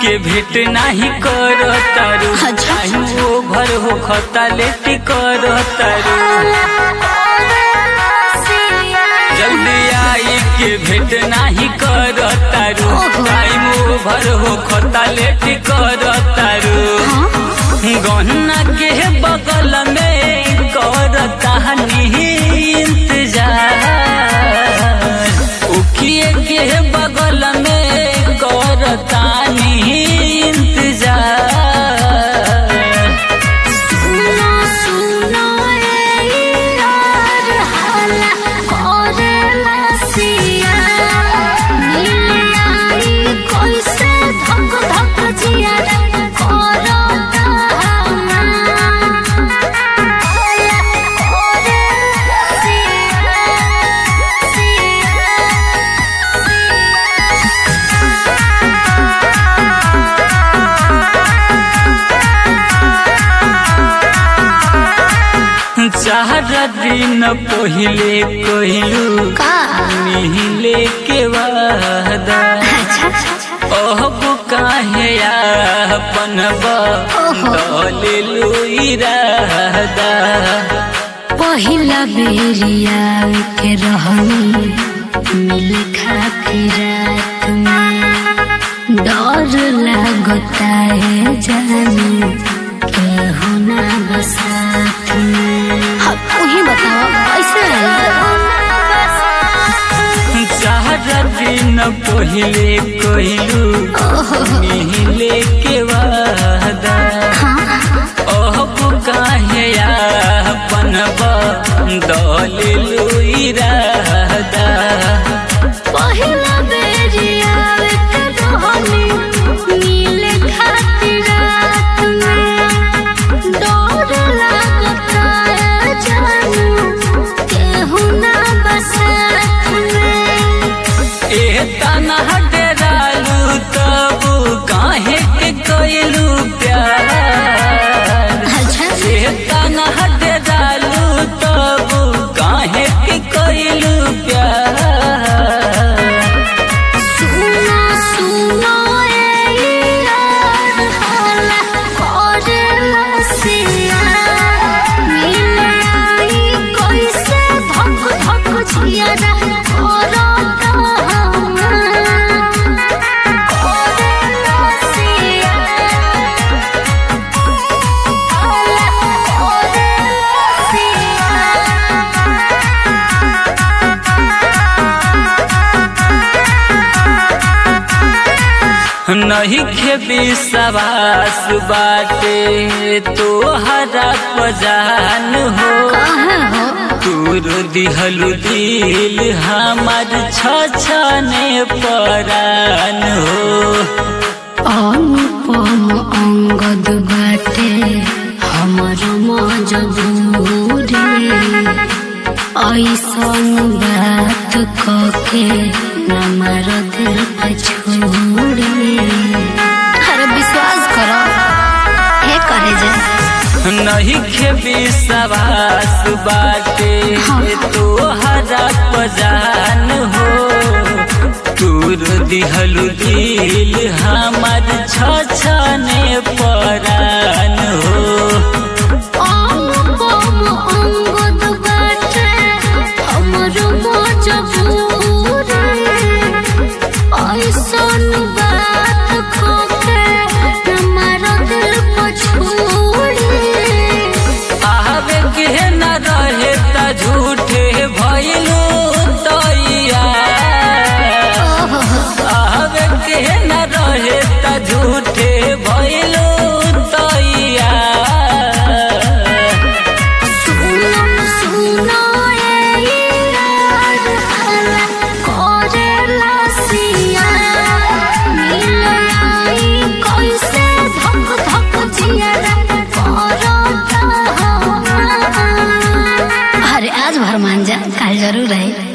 के भेंट नाही कर तारू अच्छा। टाइम ओभर हो खता लेट कर तारू जल्दी आई के भेंट नाही कर तारू ओहो। टाइम ओभर हो खता लेट कर तारू गहना के बगल में कर तहनी इंतजार उखिए के बगल में कर तानी इंतजार सुनो सुनो ए यार हाला करेला सिया मिल आई कोई से धक धक जिया करो हाला करेला सिया चार दिन पहिले कहलू का मिले के वादा अच्छा अब काहे अपन बदलू इरादा पहिला बेरिया के रहनी मिल खातिर रात में डर लगता है जानी केहू ना बसात में हाँ तू ही बताओ कैसे चार दिन पहिले कहलू मिले के वादा अब काहे अपन बदलू इरादा पहिला बेरिया के रहनी मिल खातिर रात में डर लगता है जानू केहू ना बसात में ए तना डेरालू तब काहे के कइलू प्यार अच्छा ए तना डेरालू तब काहे के कइलू प्यार सुनो सुनो ए यार हाला करेला सिया मिल आई कैसे धक धक जिया करो करेला सिया हाला करेला सिया नहीं खेबी सवास बाटे तोहरा पजान हो कहाँ हो तूर दिहलु दिल हमार छछने परान हो अनुपम अंगद बाटे हमर मजबूरी ऐसन बात कके हमार दिल पे छोड़ी अरे विश्वास करो हे करे जे नहीं खेबी सवास बाटे तोहरा पजान हो तूर दिहलु दिल हमार छछने परान हो अनुपम अंगद बाटे हमर मजबूरी ऐसन बात खोके हमार दिल पे छोड़ी आवे के न रहे त झूठे भइलू तैया आवे के न रहे त झूठे भइलू तैया सुनो सुनो ए यार हाला करेला सिया मिल आई कैसे धक धक जिया करो अरे आज भर मान जा कल जरूर है